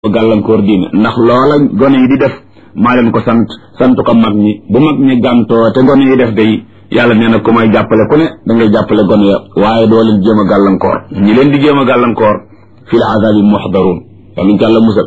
gàllankoor diine ndax loola gone yi di def maa leen ko sant sant ko mag ñi bu mag ñi gàntoo te gone yi def day yàlla nee na ku may jàppale ku ne da ngay jàppale gone ya waaye doo leen jéem a gàllankoor ñi leen di jéem a gàllankoor fi l azabi muxdaruun yàlla ñu ci yàlla musal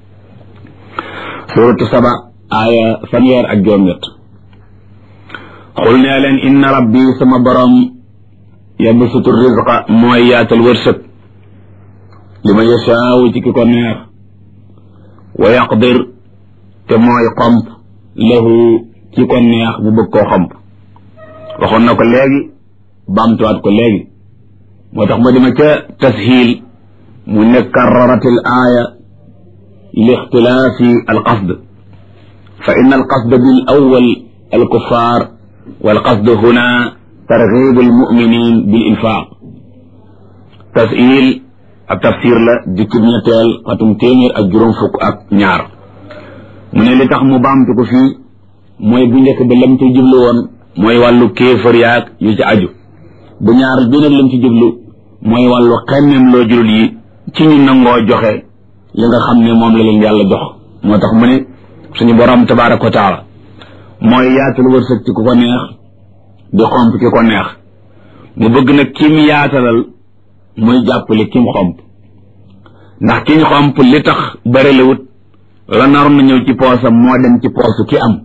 suratu saba aaya fanweer ak juróom-ñett xul nee leen inna rabbi sama borom yabsutu rizqa mooy yaatal wërsëg li ma yashaawu ci ki ko neex wa yaqdir te mooy xomp lahu ci ko neex mu bëgg koo xomp waxoon na ko léegi baamtuwaat ko léegi moo tax ma dima ca tashiil mu ne karrarat al aaya li ixtilaafi al qasd fa inna al qasd bil awwal al kuffar wal qasd huna targhib al muminin bil infaq tashiil ab tafsir la jukkib ñetteel xatum téeméer ak juróom fukk ak ñaar mu ne li tax mu baamtu ko fii mooy bu njëkk ba lam ci jublu woon mooy wàllu kéefër yaag yu ci aju bu ñaar bi nag lam ci jublu mooy wàllu xemmem loo julul yi ci ñu nangoo joxe li nga xam ne moom la leen yàlla jox moo tax mu ne suñu borom tabaaraka wa taala mooy yaatal wërsëg ci ku ko neex di xomp ki ko neex mu bëgg nag kim yaatalal muy jàppale kim xomp ndax ki ñu xomp li tax bëri la wut la naroon na ñëw ci poosam moo dem ci poosu ki am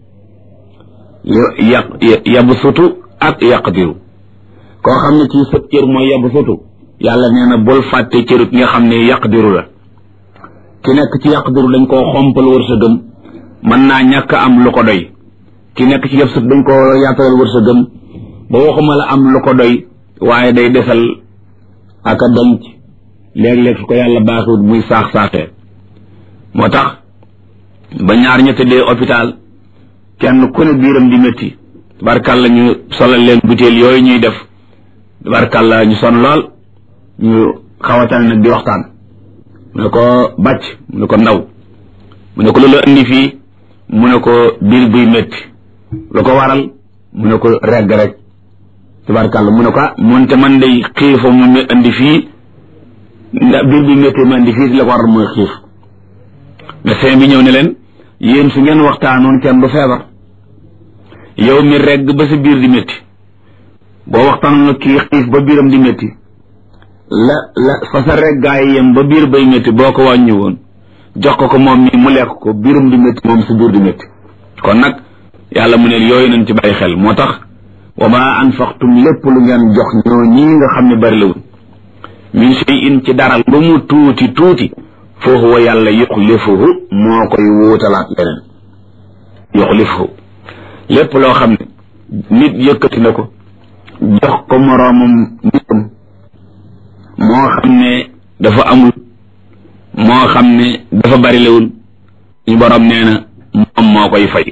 yaq yabu sutu ak yaqdiru koo xam ne ci sëb cër mooy yabu sutu yàlla nee na bul fàtte cërut nga xam ne yaqdiru la ki nekk ci yaqdiru dañ koo xompal wërsëgam mën naa ñàkk am lu ko doy ki nekk ci yab sut dañ koo yaatalal wërsëgam ba waxuma la am lu ko doy waaye day desal ak a denc léeg-léeg su ko yàlla baaxiwut muy saax-saaxee moo tax ba ñaar ña tëddee hôpital kenn ku ne biiram di métti tabarkàlla ñu solal leen butéel yooyu ñuy def tabarkàlla ñu son lool ñu xawatan nag di waxtaan mu ne ko bàcc mu ne ko ndaw mu ne ko loolu indi fii mu ne ko biir buy métti lu ko waral mu ne ko regg rek tabarkàlla mu ne ko ah moonte man day xiifa mu indi fii ndax biir buy métti ma indi fii la ko waral mooy xiif médecin bi ñëw ne leen yéen su ngeen waxtaanoon kenn du feebar yow mi regg ba sa biir di métti boo waxtaanoon nag kii xiif ba biiram di métti la la fa sa reggaay yem ba biir bay métti boo ko wàññi woon jox ko ko moom mi mu lekk ko biiram di métti moom sa biir di métti kon nag yàlla mu ne yooyu nañ ci bàyyi xel moo tax wa ma anfaqtum lépp lu ngeen jox ñoo ñii nga xam ne bari lawul min shay'in ci dara lu mu tuuti tuuti fa huwa yàlla yuxlifuhu moo koy wuutalaat leneen yuxlifuhu lépp loo xam ne nit yëkkati na ko jox ko moroomam nitam moo xam ne dafa amul moo xam ne dafa bari lewul ñu boroom nee na moom moo koy fay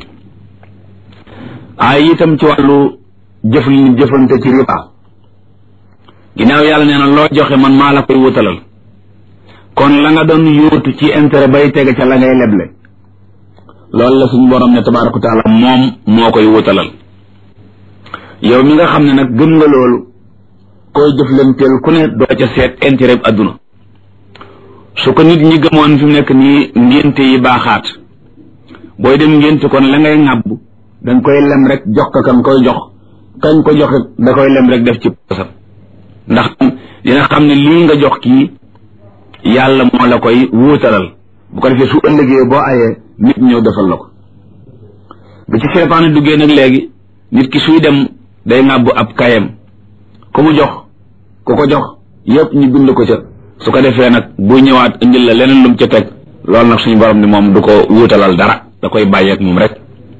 ay itam ci wàllu jëf li jëfante ci riba ginnaaw yàlla nee na loo joxe man maa la koy wutalal kon la nga doon yóotu ci intérêt bay tege ca la ngay leble loolu la suñu borom ne tabaaraka wa taala moom moo koy wutalal yow mi nga xam ne nag gëm nga loolu koy jëflanteel ku ne doo ca seet intérêt bi adduna su ko nit ñi gëmoon fi mu nekk nii ngénte yi baaxaat booy dem ngénte kon la ngay ŋàbb danga koy lem rek jox ko kan koy jox kañ ko joxe da koy lem rek def ci posam ndax dina xam ne lii nga jox kii yàlla moo la koy wuutalal bu ko defee su ëllëgee boo ayee nit ñëw defal la ko bi ci seytaane duggee nag léegi nit ki suy dem day ŋàbbu ab kayam ku mu jox ku ko jox yëpp ñu bind ko ca su ko defee nag buy ñëwaat indil la leneen lum ca teg loolu nag suñu borom ni moom du ko wuutalal dara da koy bàyyeek moom rek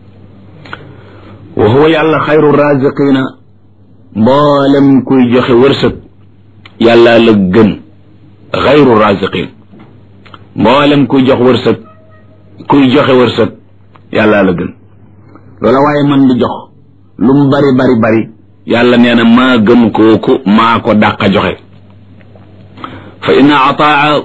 wa huwa yàlla xayru raziqina mboolem kuy joxe wërsëg yàlla la gën xayru raziqin mboolem kuy jox wërsëg kuy joxe wërsëg yàlla la gën loola waaye man di jox lu mu bari bari bari yàlla nee na maa gën kooku maa ko dàqa joxe fa inna ataa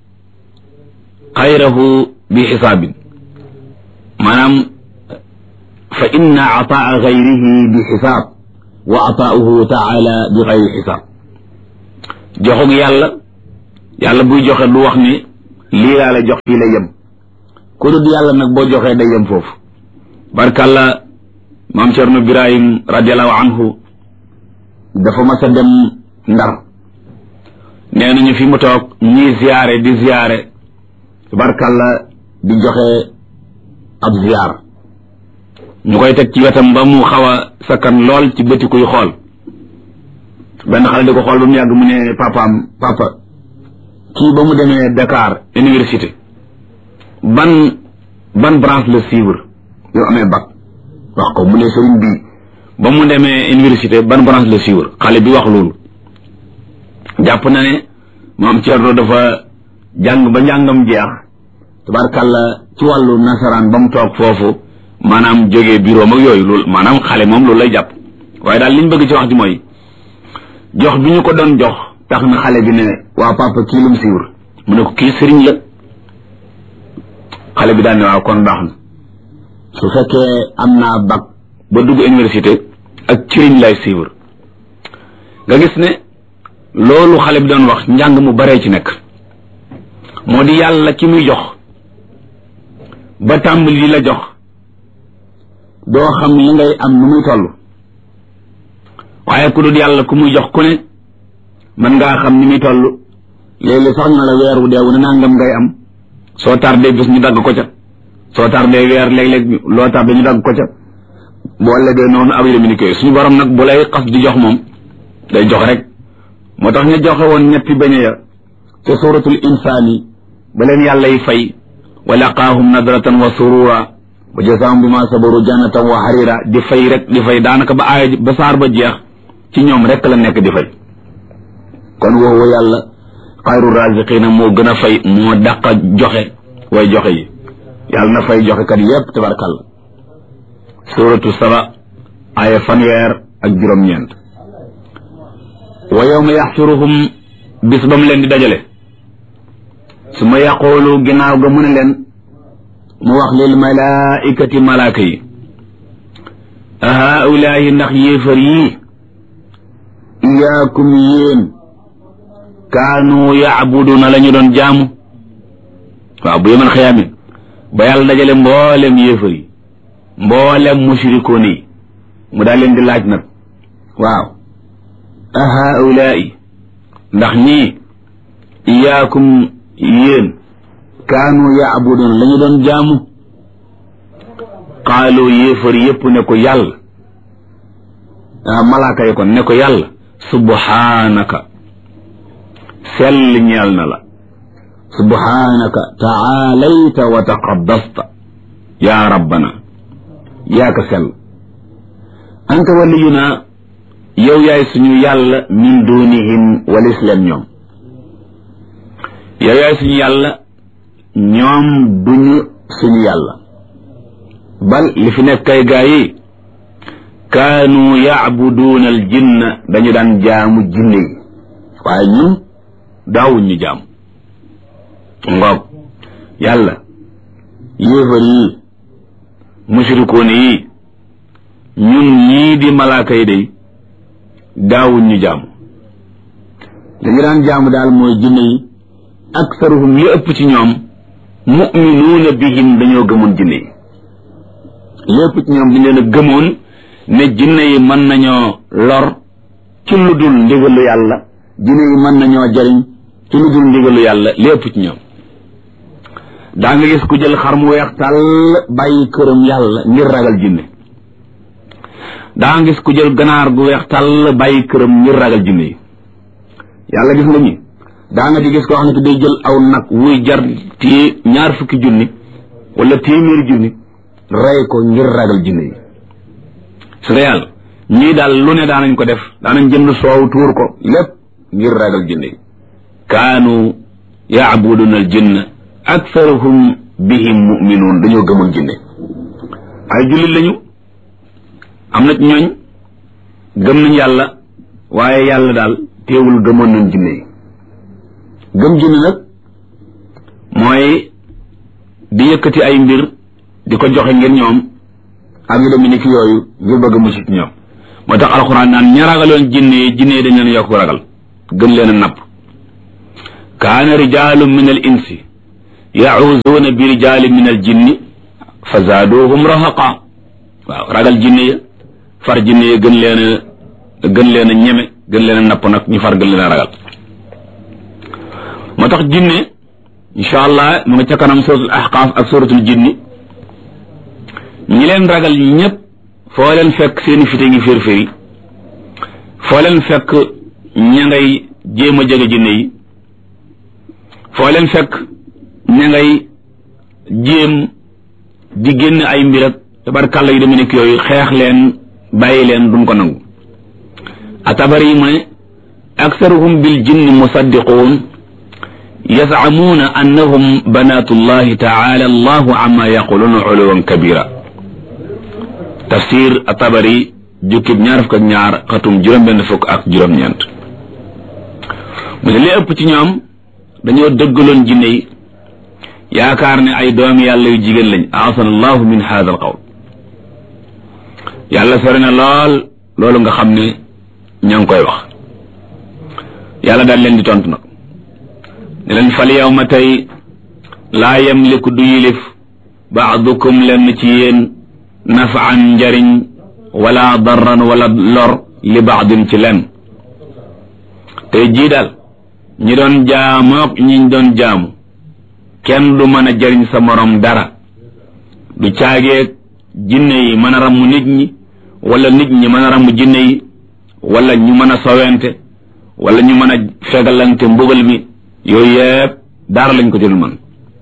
xayrahu bi xisaabin maanaam fa inna ataa xayrihi bi xisaab wa ataauhu taala bi xayri xisaab joxug yàlla yàlla buy joxe du wax ni lii laa la jox fii la yem ku dul yàlla nag boo joxee day yem foofu barkalla maam Cerno Birahim radiallahu anhu dafa mas a dem ndar nee nañu fi mu toog ñii ziyaare di ziyaare barkalla di joxe ab ziyaar ñu koy teg ci wetam ba mu xaw a sakkan lool ci bëti kuy xool benn xale di ko xool ba mu yàgg mu ne papaam papa kii ba mu demee Dakar université ban ban branche la suivre yow amee bac wax ko mu ne sëriñ bi ba mu demee université ban branche la suivre xale bi wax loolu jàpp na ne maam Thierno dafa jàng ba njàngam jeex tabarkàlla ci wàllu nasaraan ba mu toog foofu maanaam jógee bureau mag yooyu loolu maanaam xale moom loolu lay jàpp waaye daal liñ bëgg ci wax ji mooy jox bi ñu ko doon jox tax na xale bi ne waa papa kii lu mu siiwur mu ne ko kii sëriñ la xale bi daal ne waaw kon baax na su fekkee am naa bac ba dugg université ak sëriñ lay siiwur nga gis ne loolu xale bi doon wax njàng mu baree ci nekk moo di yàlla ki muy jox ba tàmbali di la jox doo xam li ngay am nu muy toll waaye ku dul yàlla ku muy jox ku ne mën ngaa xam ni muy toll léeg-léeg sax na la weer wu deewu ne nangam ngay am soo tardé bis ñu dagg ko ca soo tardé weer léeg-léeg loo tardé ñu dagg ko ca boo legee noonu ab yémi ni koy suñu borom nag bu lay xas di jox moom day jox rek moo tax ñu joxe woon ñetti beñe ya ca suratul insaani ba leen yàlla yi fay wa laqaahum nadratan wa surura wa jasaahum bi ma sabaru jannatan wa harira di fay rek di fay daanaka ba aaya ba saar ba jeex ci ñoom rek la nekk di fay kon woowu yàlla xayru raziqina moo gën a fay moo dàq joxe way joxe yi yàlla na fay joxe kat yépp tabarkal suratu saba aaya fanweer ak juróom-ñeent wa yawma yaxshuruhum bis ba mu leen di dajale su ma yaqoolu ginnaaw ga mu ne leen mu wax lil malaikati malaaka yi a haulaayi ndax yéefar yii iyaakum yéen kaanu yaabuduna la ñu doon jaamu waaw bu yemal xiyaamin ba yàlla dajale mboolem yéefar yi mboolem mushrikoon yi mu daal leen di laaj nag waaw a haulaayi ndax ñii iyaakum yéen kaanu yaabuduna la ñu doon jaamu xaaloo yéefar yépp ne ko yàlla malaaka yi kon ne ko yàlla subhaanaka sell ñeel na la subhaanaka taalayta wa taqaddasta yaa rabbana yaa ka sell anta waliyuna yow yaay suñu yàlla min dunihim walis leen ñoom yow yaay suñu yàlla ñoom duñu suñu yàlla bal li fi nekk kay gaa yi kaanu yaabuduuna al jinna dañu daan jaamu jinne yi waaye ñun daawuñ ñu jaamu ngoog yàlla yéefar yi mushrikoon yi ñun ñii di malaaka yi day daawuñ ñu jaamu dañu daan jaamu daal mooy jinne yi aksaruhum li ëpp ci ñoom muminuuna bihim dañoo gëmoon jinne yi li ëpp ci ñoom dañ leen a gëmoon ne jinne yi mën nañoo lor ci lu dul ndigalu yàlla jinne yi mën nañoo jariñ ci lu dul ndigalu yàlla li ëpp ci ñoom daa nga gis ku jël xar mu weex tàll bàyyi këram yàlla ngir ragal jinne daa nga gis ku jël ganaar gu weex tàll bàyyi këram ngir ragal jinne yi yàlla gis nga ñi daa nga di gis koo xam ne day jël aw nag wuy jar téye ñaar fukki junni wala téeméeri junni rey ko ngir ragal jinne yi su dee yàlla ñii daal lu ne daanañ ko def daanañ jënd soow tuur ko lépp ngir ragal jinne yi kaanu yaabuduna al jinna aktharuhum bihim muminuun dañoo gëmoon jinne ay jullit lañu am na ñooñ gëm nañ yàlla waaye yàlla daal teewul gëmoon nañ jinne yi gëm jinne nag mooy di yëkkati ay mbir di ko joxe ngir ñoom ak yu demee ni ki yooyu ngir bëgg mucc ci ñoom moo tax alxuraan naan ña ragaloon jinne yi jinne yi dañ leen yokk ragal gën leen a napp kaana rijaalun min al insi yacuuzuuna bi rijaali min al jinni fa zaaduhum rahaqa waaw ragal jinne ya far jinne ya gën leen a gën leen a ñeme gën leen a napp nag ñu far gën leen a ragal moo tax jinne incha allah mu nga ca kanam suratul ahqaaf ak suratul jinni ñi leen ragal ñëpp foo leen fekk seeni fite ngi fér-féri foo leen fekk ña ngay jéem a jege jinne yi foo leen fekk ña ngay jéem di génn ay mbir ak tabarkàlla yu deme nekk yooyu xeex leen bàyyi leen duñ ko nangu atabari yi mu ne aksaruhum bil jinni musaddiquun yazamuuna annahum banaatu llahi taala allahu amma yaquluuna uluwan kabira tafsir atabari jukkib ñaar fukk ak ñaar xatum juróom-benn fukk ak juróom-ñeent mu ne li ëpp ci ñoom dañoo dëggaloon jinne yi yaakaar ne ay doomi yàlla yu jigéen lañ aasana allahu min hada al qawl yàlla sori na lool loolu nga xam ne ña ngi koy wax yàlla daal leen di tontu nag ne leen fal yow ma tey laa yamliku du yilif baadukum lenn ci yéen nafaan njariñ wala darran wala lor li baadin ci lenn tey jii daal ñi doon jaamook ñiñ doon jaamu kenn du mën a jariñ sa morom dara du caageeg jinne yi mën a ramm nit ñi wala nit ñi mën a ramm jinne yi wala ñu mën a sowente wala ñu mën a fegalante mbugal mi yooyu yëpp dara lañ ko jël man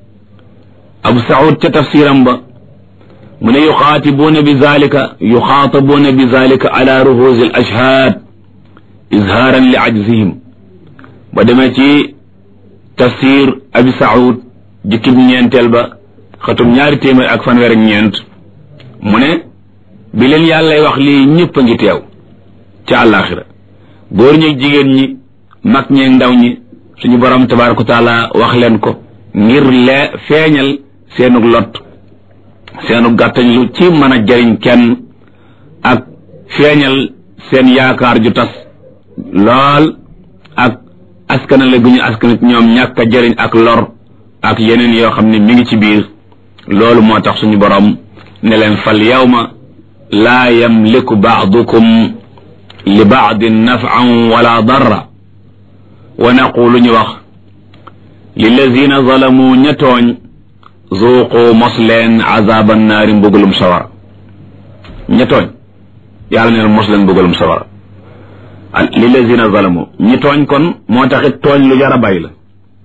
abu saud ca tafsiram ba mu ne yuxaatibuuna bi zalika yuxaatabuuna bi zalika ala ruhuusi al ashhaad izhaaran li ajzihim ba demee ci tafsir abi saud jukkib ñeenteel ba xatum ñaari téeméer ak fanweer ak ñeent mu ne bi leen yàllay wax lii ñëpp a ngi teew ca àllaaxira góor ñi jigéen ñi mag ñeeg ndaw ñi suñu borom tabaaraka taala wax leen ko ngir lee feeñal seenug lot seenu gàttañ lu ci mën a jariñ kenn ak feeñal seen yaakaar ju tas lool ak askanale gu ñu askanit ñoom ñàkk a jariñ ak lor ak yeneen yoo xam ne mi ngi ci biir loolu moo tax suñu borom ne leen fal yawma laa yamliku baadukum li baadin nafan wala darra wa naqulu ñu wax lillazina zalamu ña tooñ zuuqu mos leen azaban naari mbugalum sawara ña tooñ yàlla neen mos leen mbugalum sawara lillazina zalamu ñi tooñ kon moo taxit tooñ lu jar a bàyyi la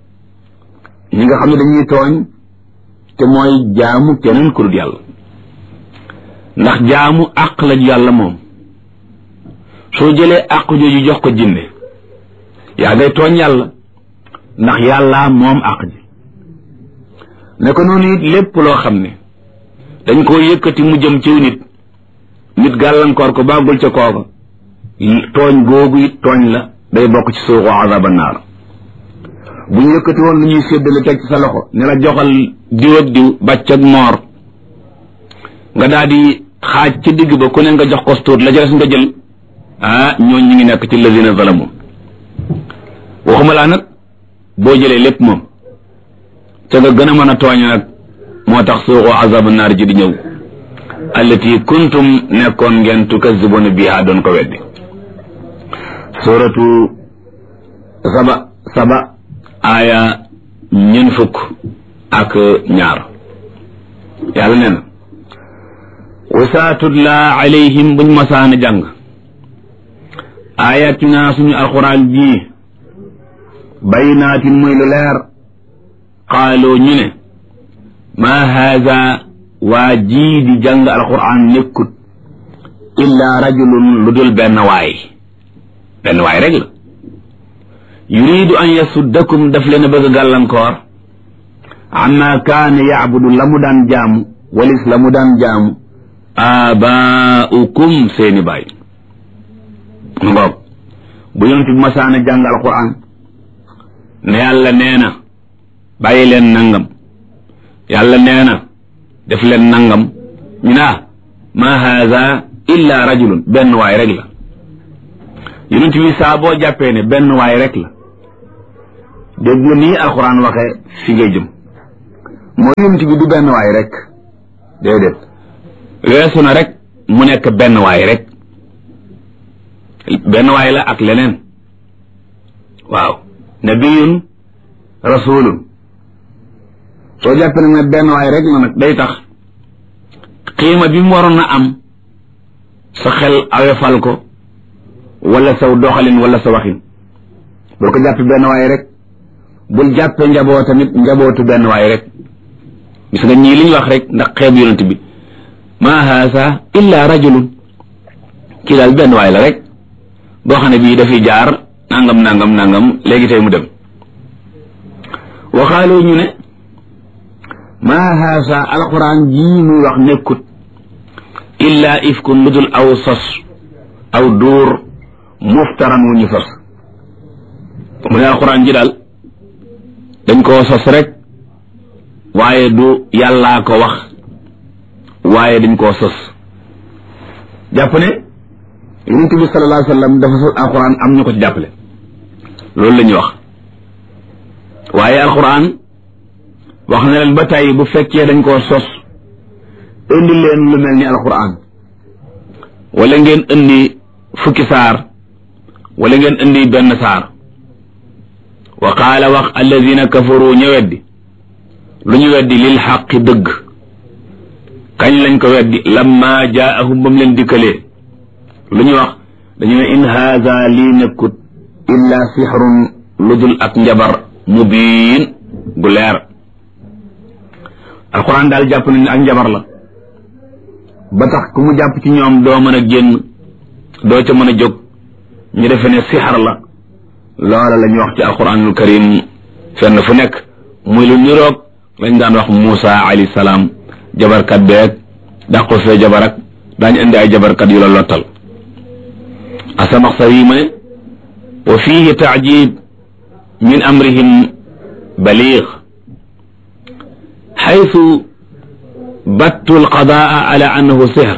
ñi nga xam ne dañuy tooñ te mooy jaamu keneen ku dul yàlla ndax jaamu àq la yàlla moom soo jëlee àq jooju jox ko jinne yaa ngay tooñ yàlla ndax yàlla moom àq ji ne ko noonu it lépp loo xam ne dañ koo yëkkati mu jëm ciw nit nit gàllankoor ko bàggul ca kooka tooñ googu it tooñ la day bokk ci suuxu azaba naar bu ñu yëkkati woon lu ñuy séddale teg ci sa loxo ne la joxal diw ak diw bàcc ak moor nga daal di xaaj ci digg ba ku ne nga jox ko tuut la ca des nga jël ah ñooñ ñi ngi nekk ci lazina zalamu waxuma laa nag boo jëlee lépp moom te nga gën a mën a tooñ nag moo tax suuxu azabu naar ji di ñëw allati kuntum nekkoon ngeen tukazibuna biha doon ko weddi suratu saba saba aaya ñeen fukk ak ñaar yàlla nee na wasaatutla alayhim buñ masaana jàng ayatina suñu alquran ji baynaatin muy lu leer qaaloo ñu ne maa haada waa jii di jàng alquran nekkut illa rajulun lu dul benn waay benn waay rek la yuridu an yasuddakum daf leen a bëgg gàllankoor amma kaana yacbudu la mu daan jaamu walis la mu daan jaamu aabaaukum seeni baay ngoog bu yonent bi masaana jàng alquran ne yàlla nee na bàyyi leen nangam yàlla nee na def leen nangam ñu naa ma haada illa rajulun benn waay rek la yonent bi saa boo jàppee ne benn waay rek la dégg nga nii alquran waxee fi ngay jëm moo yonent bi du benn waay rek déedéet weesu na rek mu nekk benn waay rek benn waay la ak leneen waaw nabiyun rasulun soo jàppee nag ne benn waay rek la nag day tax xiima bi mu waroon a am sa xel awefal ko wala saw doxalin wala sa waxin bul ko jàppe benn waay rek bul jàppe njaboo tamit njabootu benn waay rek gis nga ñii li ñu wax rek ndax xeeb yonent bi ma haasa illa rajulun kii daal benn waay la rek boo xam ne bii dafiy jaar nangam nangam nangam léegi tey mu dem waxaaloo ñu ne ma haasa alquran jii muy wax nekkut illa ifkun lu dul aw sos aw duur muftaran wu ñu sos mu ne alquran ji daal dañ koo sos rek waaye du yàllaa ko wax waaye dañ koo sos jàpp ne yonent bi sallallahu alayhi wa sallam dafa sos alquran am ñu ko ci jàppale loolu la ñuy wax waaye alquran wax na leen ba tey bu fekkee dañ koo sos indi leen lu mel ni alquran wala ngeen indi fukki saar wala ngeen indi benn saar wa qaala wax alladina kafaru ñu weddi lu ñu weddi lil xaqi dëgg kañ lañ ko weddi lamma jaahum bam leen dikkalee lu ñu wax dañu ne in haada lii nekkut illa sixrun lu dul ak njabar mubiin gu leer alquran daal jàpp nañ ne ak njabar la ba tax ku mu jàpp ci ñoom doo mën a génn doo ca mën a jóg ñu defe ne sixar la loola la ñuy wax ci alquranul karim fenn fu nekk muy lu niroog lañ daan wax Muusa alayhi salaam jabarkat beeg dàqu fee jabar ak daañu indi ay jabarkat yu la lottal asamaxsar yi ma ne wa fihi taajib min amrihim baliig xaytu battu alqadaa ala annahu sihr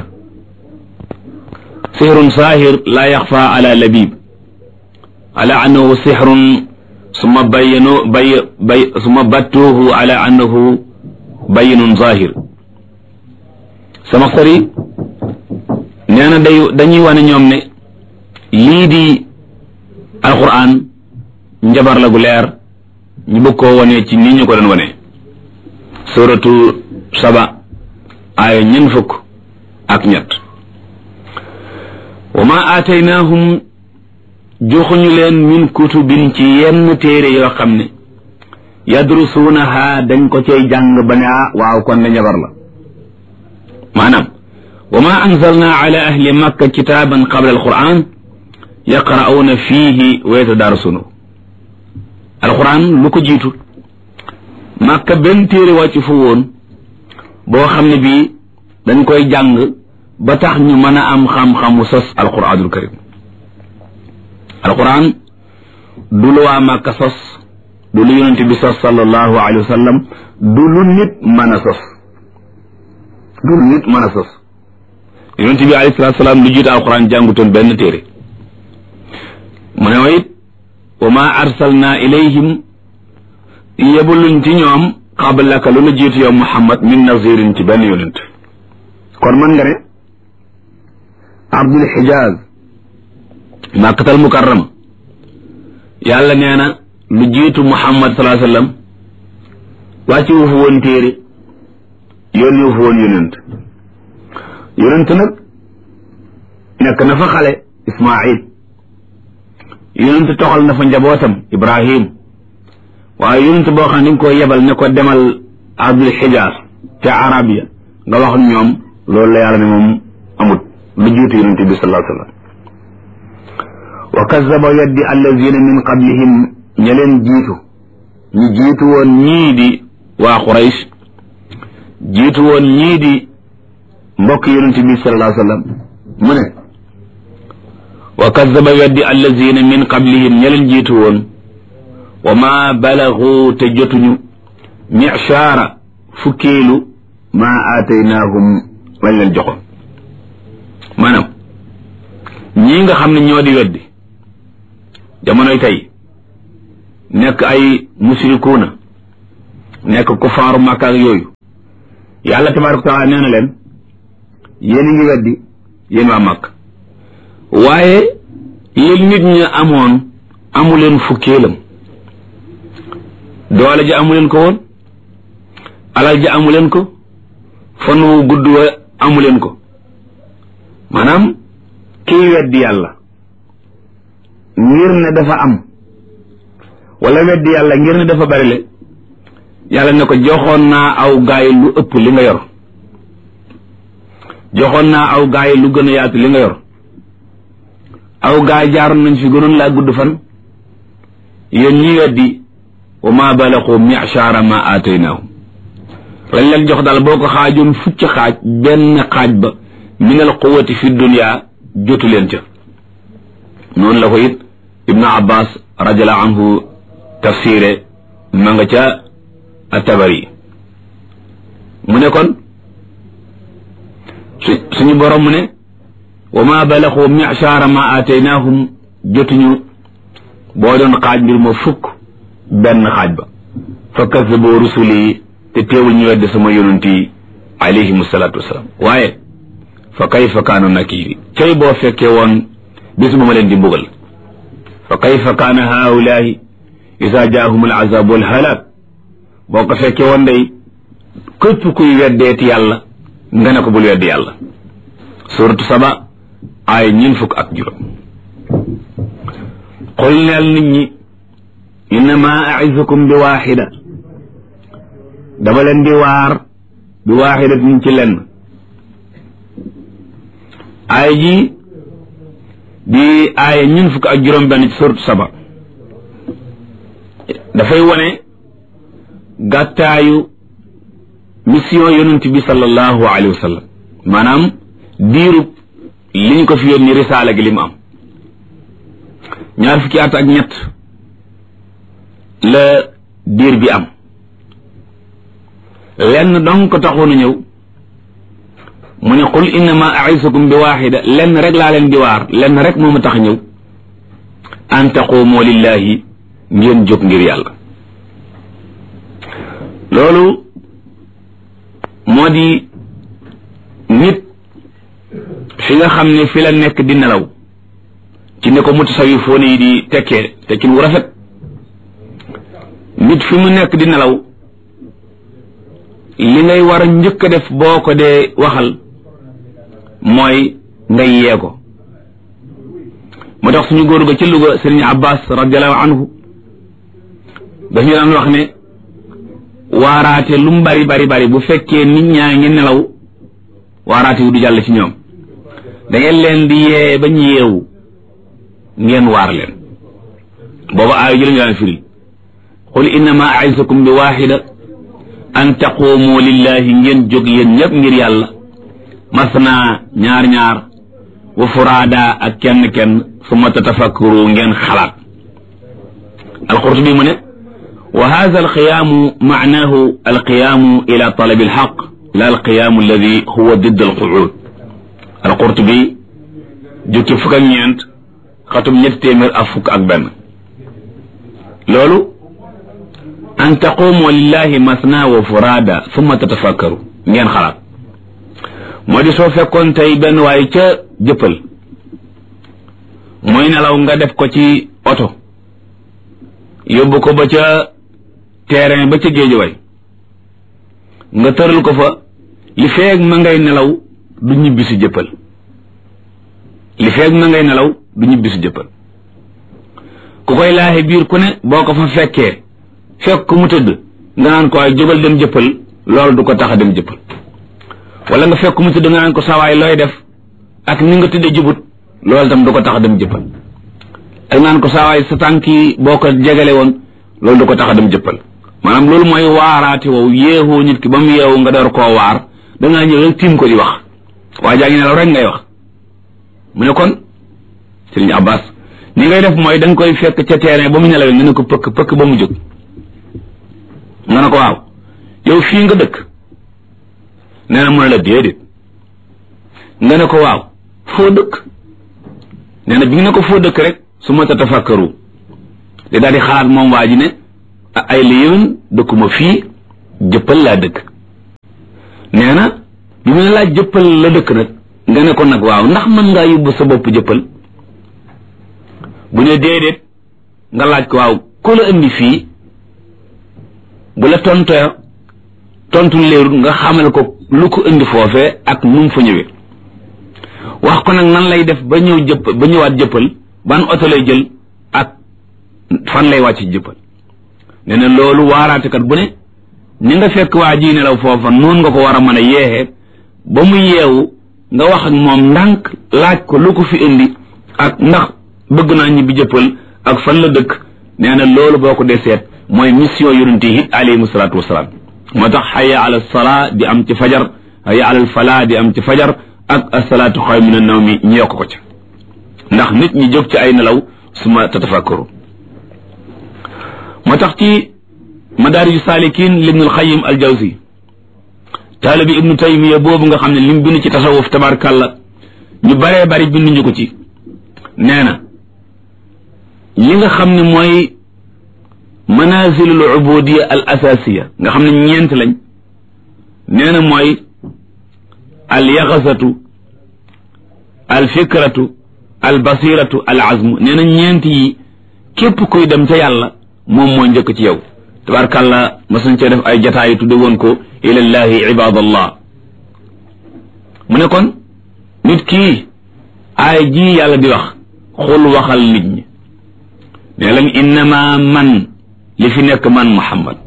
sihrun saahir laa yaxfa ala labib ala annahu sihrun summa bayyanu bay bay summa battuuhu ala annahu bayyinun zahir Samaxsari nee na day dañuy wane ñoom ne lii di alquran njabar la gu leer ñu bëgg koo wane ci nii ñu ko doon wane suratu saba aaya ñeent fukk ak ñett wa ma aataynaahum joxuñu leen min kutubin ci yenn téere yoo xam ne yadrusuunaha dañ ko cay jàng ba ne ah waaw kon ne njabar la maanaam wa ma anzalna ala ahli makka kitaaban qabla alquran yaqra'uuna fiihi wa yatadarasuunu alquran lu ko jiitu makka benn téere wàcc fu woon boo xam ne bii dañ koy jàng ba tax ñu mën a am xam-xamu sos alquranul karim alquran du lu waa Màkka sos du lu yonente bi sos sallallahu alayhi wa sallam du lu nit mën a sos du lu nit mën a sos yonente bi alayhi salatu salaam lu jiitu alquran jàngutoon benn téere mu ne wa it wa ma arsalna ilayhim yebuluñ ci ñoom qablaka lu la jiitu yow muhammad min nazirin ci benn yonent kon mën nga ne abdul xijaaz màkkatal mukarrama yàlla nee na lu jiitu muhammad salaa sallam wàcci wu fa woon téere yónni wu fa woon yonent yonent nag nekk na fa xale ismail yonent toxal na fa njabootam ibrahim waaye yonent boo xam ne dañ ko yebal ne ko demal abdul xijaaz ca arabia nga wax ñoom loolu la yàlla ne moom amut lu jiitu yonent bi salaa sallam wa kazaba weddi allazina min qablihim ña leen jiitu ñu jiitu woon ñii di waa Quraysh jiitu woon ñii di mbokk yonente bi sallallahu alayhi wa sallam mu ne wa kazaba weddi allazina min qablihim ña leen jiitu woon wa ma balagu te jotuñu michaara fukkeelu ma aataynaahum lañ leen joxoon maanaam ñii nga xam ne ñoo di weddi jamonoy tey nekk ay musrikuuna nekk ku faaru Makka ak yooyu yàlla tabaaraka taala nee na leen yéen a ngi weddi yéen waa Makka waaye li nit ñi amoon amuleen fukkeelam doole ji amuleen ko woon alal ji amuleen ko fan wu gudd wa amuleen ko maanaam kiy weddi yàlla ngir ne dafa am wala weddi yàlla ngir ne dafa bari le yàlla ne ko joxoon naa aw gaay lu ëpp li nga yor joxoon naa aw gaay lu gën a yaatu li nga yor aw gaay jaaroon nañ fi gënoon laa gudd fan yéen ñi weddi wa ma balaqu mi'shara ma aataynaahum lañ leen jox daal boo ko xaajoon fukki xaaj benn xaaj ba min al quwati fi dunya jotu leen ca noonu la ko it ibnu abbas radiallahu anhu tafsire ma nga ca atabari mu ne kon su suñu borom mu ne wa ma balaxu mi'shara ma aataynaahum jotuñu boo doon xaaj mbir ma fukk benn xaaj ba fa kazabu rusuli te teewul ñu wedde sama yonent yi alayhim salaatu wasalaam waaye fa kayfa kaanu nakiri cay boo fekkee woon bis bu ma leen di mbugal fa kayfa kaana haulahi isa jaahum al azab wal halak boo ko fekkee woon day képp kuy weddeeti yàlla nga ne ko bul weddi yàlla suratu saba ay ñin fukk ak juróom qul neel nit ñi innama aizukum bi waaxida dama leen di waar bi waaxidatin ci lenn aaya ji di aaya ñun fukk ak juróom benn ci suratu saba dafay wone gàttaayu mission yonent bi sallallahu alayhi wa sallam maanaam diirub li ñu ko fi yónni risaala gi li mu am ñaar fukki at ak ñett la diir bi am lenn donc ko taxoon a ñëw mu ne qul innama aisukum bi waaxida lenn rek laa leen di waar lenn rek moo ma tax ñëw an taquumoo lillahi ngeen jóg ngir yàlla loolu moo di nit fi nga xam ne fi la nekk di nelaw ci ne ko mutasawifoon yi di tekkee tekkin wu rafet nit fi mu nekk di nelaw li ngay war a njëkk a def boo ko dee waxal mooy nga yee ko moo tax suñu góor ga ci Louga Sëriñ Abbas radiallahu anhu dañu daan wax ne waaraate lu mu bari bari bari bu fekkee nit ñaa ngi nelaw waaraate wu du jàll ci ñoom da ngeen leen di yee bañ yeewu ngeen waar leen booba aaya ji lañu daan firi qul innama aizukum bi waaxida an taquumu lillahi ngeen jóg yéen ñëpp ngir yàlla masna ñaar ñaar wa furaada ak kenn kenn summa tatafakkaru ngeen xalaat alqurtubi mu ne wa hada alqiyaamu maanahu alqiyaamu ila talabi alxaq la alqiyaamu alladi huwa didd alquud alqurtubi jukki fukk ak ñeent xatum ñetti téeméer ak fukk ak benn loolu an taquumu lillahi masna wa furaada summa tatafakkaru ngeen xalaat moo di soo fekkoon tey benn waaye ca jëppal muy nelaw nga def ko ci oto yóbbu ko ba ca terrain ba ca géejuwaay nga tëral ko fa li feeg ma ngay nelaw du ñibbi si jëppal li feeg ma ngay nelaw du ñibbi si jëppal ku koy laaxe biir ku ne boo ko fa fekkee fekk ku mu tëdd nga naan ko ay jógal dem jëppal loolu du ko tax a dem jëppal wala nga fekk mu tëdd nga naan ko sawaay looy def ak ni nga tëddee jubut loolu tam du ko tax a dem jëppal ak naan ko sawaay sa tànk yi boo ko jegale woon loolu du ko tax a dem jëppal maanaam loolu mooy waaraate wow yeexoo nit ki ba mu yeewu nga door koo waar dangaa ñëw rek tiim ko di wax waa jaa ngi nelaw rek ngay wax mu ne kon Sëriñ Abbas ni ngay def mooy da nga koy fekk ca terrain ba mu nelawee nga ne ko pëkk pëkk ba mu jóg nga ne ko waaw yow fii nga dëkk nee na mu ne la déedéet nga ne ko waaw foo dëkk nee na bi nga ne ko foo dëkk rek su ma tatafakkaru di daal di xalaat moom waa ji ne ay la yéwén dëkkuma fii jëppal laa dëkk nee na bi mu ne laa jëppal la dëkk nag nga ne ko nag waaw ndax mën ngaa yóbbu sa bopp jëppal bu ne déedéet nga laaj ko waaw ku la indi fii bu la tontoo tontu leerul nga xamal ko lu ko indi foofee ak nu mu fa ñëwee wax ko nag nan lay def ba ñëw jëpp ba ñëwaat jëppal ban oto lay jël ak fan lay wàcc jëppal nee na loolu waaraatekat bu ne ni nga fekk waa ji nelaw foofa noonu nga ko war a mën a yeexee ba mu yeewu nga wax ak moom ndànk laaj ko lu ko fi indi ak ndax bëgg naa ñibbi jëppal ak fan la dëkk nee na loolu boo ko dee seet mooy mission yonent yi it alayhimu salaatu wasalaam moo tax xaya ala salaa di am ci fajar xaya ala falaa di am ci fajar ak asalaatu xaw min naw mi ñu yokk ko ca ndax nit ñi jóg ci ay nelaw suma tatafakkaru moo tax ci madaariju saalikin libnul xayim al jawzi taalibi ibnu taymiya boobu nga xam ne lim bind ci tasawuf tabarkàlla ñu baree bari binduñu ko ci nee na li nga xam ne mooy manazilul ubudiya al asasiya nga xam ne ñeent lañ nee na mooy al yaxasatu al fikratu al basiratu al azmu nee na ñeent yi képp kuy dem ca yàlla moom moo njëkk ci yow tabarkàlla masuñ cee def ay jataay tudde woon ko ilallahi ibadallah mu ne kon nit kii aay ji yàlla di wax xul waxal nit ñi ne leen innama man li fi nekk man muhammad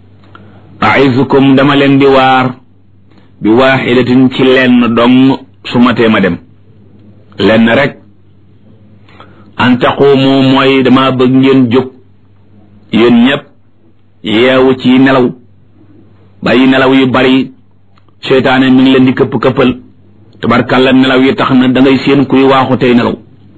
aizukum dama leen di waar bi waaxidatin ci lenn dong su matee ma dem lenn rek an taqumu mooy dama bëgg ngeen jóg yéen ñëpp yeewu ci nelaw bàyyi nelaw yu bari seytaane mi ngi leen di këpp këppal tabarkàlla nelaw yi tax na da ngay seen kuy waaxu tey nelaw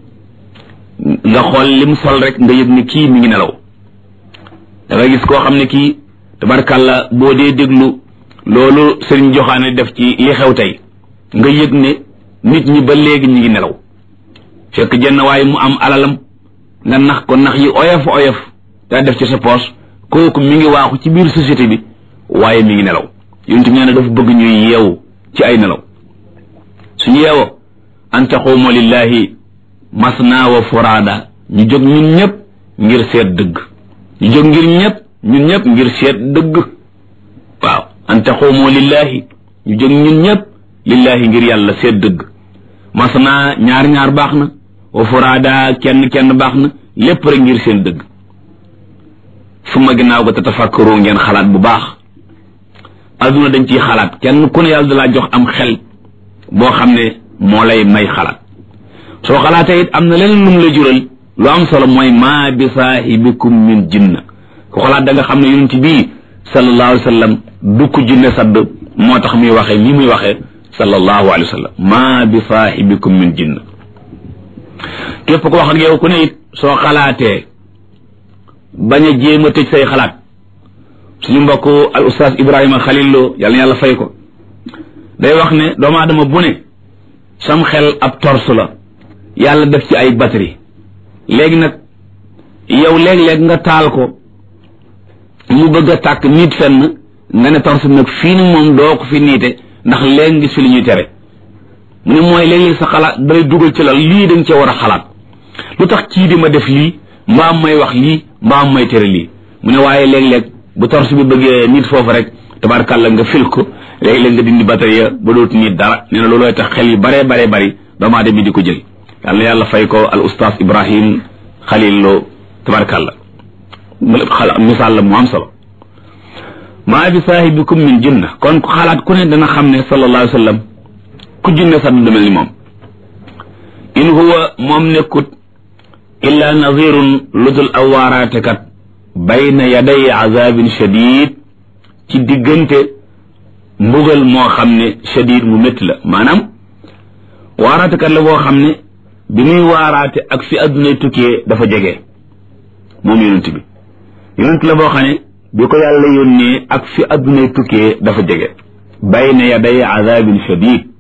nga xool lim sol rek nga yëg ni kii mi ngi nelaw da nga gis koo xam ne kii tabarkàlla boo dee déglu loolu sëriñ joxaane def ci li xew tey nga yëg ne nit ñi ba léegi ñi ngi nelaw fekk jenn waaye mu am alalam nga nax ko nax yi oyof oyof daa def ci sa poos kooku mi ngi waaxu ci biir société bi waaye mi ngi nelaw yonent nee na dafa bëgg ñuy yeewu ci ay nelaw suñu yeewoo an taquumu lillahi masna wa furaada ñu jóg ñun ñëpp ngir seet dëgg ñu jóg ngir ñëpp ñun ñëpp ngir seet dëgg waaw an taquumu lillahi ñu jóg ñun ñëpp lillahi ngir yàlla seet dëgg masna ñaar ñaar baax na wa furaada kenn kenn baax na lépp rek ngir seen dëgg suma ginnaaw ga tatafakkaru ngeen xalaat bu baax adduna dañ ciy xalaat kenn ku ne yàlla da laa jox am xel boo xam ne moo lay may xalaat soo xalaatee it am na leneen lu mu la jural lu am solo mooy maa bi saahibikum min jinna ku xalaat da nga xam ne yonent bii sallallahu alayhi wa sallam du ko jinne sadd moo tax muy waxee li muy waxee sallallahu alayhi wa sallam maa bi saahibikum min jinna képp ko wax ak yow ku ne it soo xalaatee bañ a jéem a tëj say xalaat suñu mbokk al ustaas Ibrahima Khalil Lo yàlla na yàlla fay ko day wax ne doomu aadama bu ne sam xel ab torse la yàlla def ci ay batterie léegi nag yow léeg-léeg nga taal ko mu bëgg a tàkk nit fenn nga ne torse bi nag fii ni moom doo ko fi niite ndax léegi ngis fi li ñuy tere mu ne mooy léeg-léeg sa xalaat day dugal ci la lii dañ cee war a xalaat lu tax kii di ma def lii mbaam may wax lii mbaam may tere lii mu ne waaye léeg-léeg bu torse bi bëggee nit foofu rek tabarkàlla nga fil ko léeg-léeg nga dindi batterie ba dootu nit dara nee na loolooy tax xel yu bare bare bari doomu aadama bi di ko jël yàlla yàlla fay ko al ustaas ibrahim xalil loo tabarkàlla misaal la mu am solo maa bi saahibikum min jinna kon ku xalaat ku ne dana xam ne sallallahu alayhi wa sallam ku jinne sax du mel ni moom in huwa moom nekkut illa nadirun ludul awaaraatekat bayna yaday azabin shadid ci diggante mbugal moo xam ne shadid mu métti la maanaam waaraatekat la boo xam ne bi muy waaraate ak fi addunay tukkee dafa jege moom yonent bi yonent la boo xam ne bi ko yàlla yónnee ak fi addunay tukkee dafa jege bayna yaday azabin shadid